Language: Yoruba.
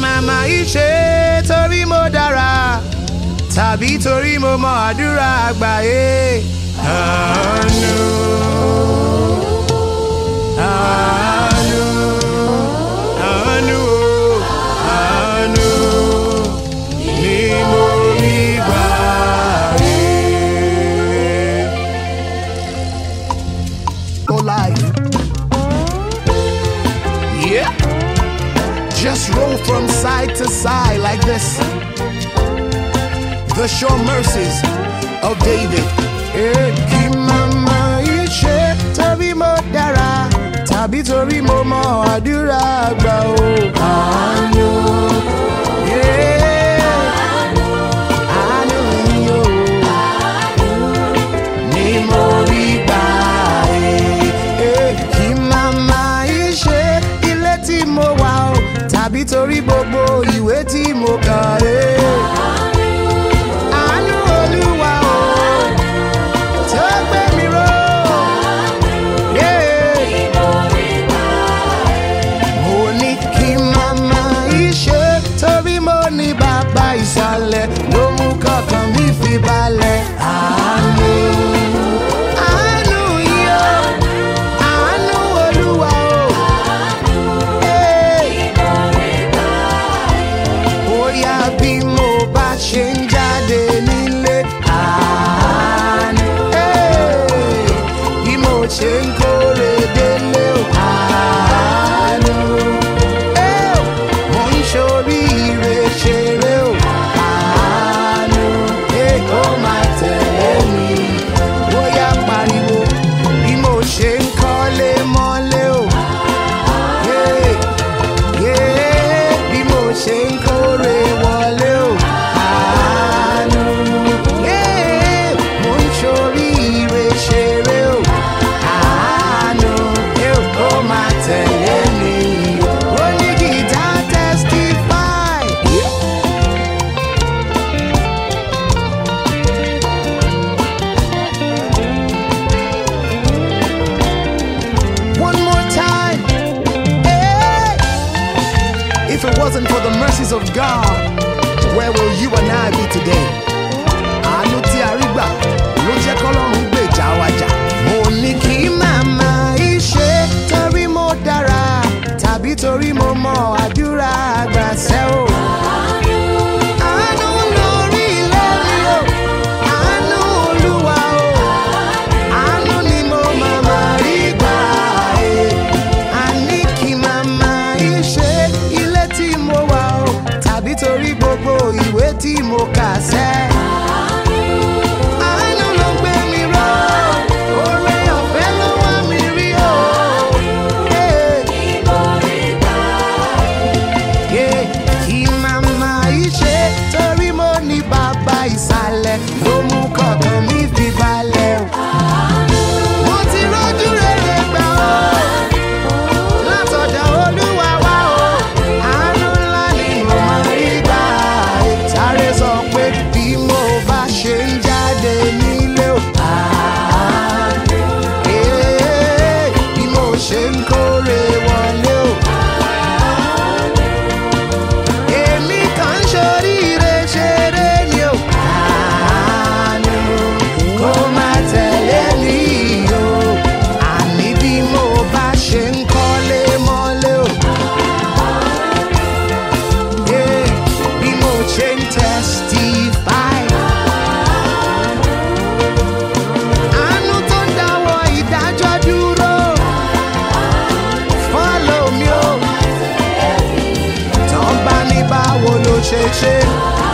màmá ìṣe torí mo dára tàbí torí mo mọ àdúrà àgbáyé. àánú àánú àánú o, àánú ni mo rí gbà rí. Go live. Yeah. Just roll from side to side like this. The sure mercies of David. Eh, kí màmá ìṣe torí mo dára tàbí torí mo mọ àdúrà àgbà o. àánú. Yeah. Àánú ni o. Ni mo rí gbà ẹ́. Eh, kí màmá ìṣe ilé tí mo wà o tàbí torí gbogbo ìwé tí mo kà ẹ́. Àánú Olúwa o tó gbé mi ró. Yeah. Mo ní kí màmá ìṣe torí mo ní bàbá ìsàlẹ̀ ló mú kọ̀ọ̀kan mi fi balẹ̀. Àánú. Àánú yìí o. Àánú Olúwa o. Hey. Bóyá bí mo bá ṣe ń jáde nílé. Àánú. Hey. Bí mo ṣe ń kórè délé o. Àánú. Hey. Mo ń ṣoríire ṣeré o. Àánú. Hey, kó máa tẹ̀lé mi. Bóyá pariwo bí mo ṣe ń kọ́lé mọ́lé o. Yeah yeah, bí mo ṣe ń kórè wọlé o. Àánú. Yeah, mo ń ṣoríire ṣeré o. Àánú. Ẹ ò kó máa tẹ̀lé mi. Ó ní gìtá testify. One more time. Hey! If it wasn't for the mercies of God, where will you and I be today? Àánú tí a rí gbà ló jẹ́ kọ́lọ́run gbèjà wa jà. Mo ní kí màmá ìṣe torí mo dára tàbí torí mo mọ àdúrà àgbà ṣẹ́ o. Àánú lórí ilé mi o, àánú Olúwa o. Àánú ni mo màmá rí gbà ẹ́. Àní kí màmá ìṣe ilé tí mo wà o, tàbí torí gbogbo ìwé tí mo kà sẹ́. Àánú ló gbé mi ró, oore ọ̀fẹ́ ló wá mi rí o. Hey. Yeah, kí màmá ìṣe torí mo ní bàbá ìsàlẹ̀ ló mú kọ̀ọ̀kan mi fi balẹ̀ o. Mo ti rójú rere gbà o, látọ̀dọ̀ Olúwa wá o. Àánú ńlá ni mo máa rí gbà. Sáré sọ pé bí mo bá ṣe ń jáde nílé o. Àánú. Yeah, bí mo ṣe ń kórè wọlé o. Èmi kàn ń ṣoríire ṣeré ni o. Àánú kó má tẹ̀lé mi o. Àní bí mo bá ṣe ń kọ́lé mọ́lé o. Yeah, Bí mo ṣe ń testify. Àánú tó ń dáwọ́ ìdájọ́ dúró. Follow me o. Tán bá ní báwo ló ṣe ṣe.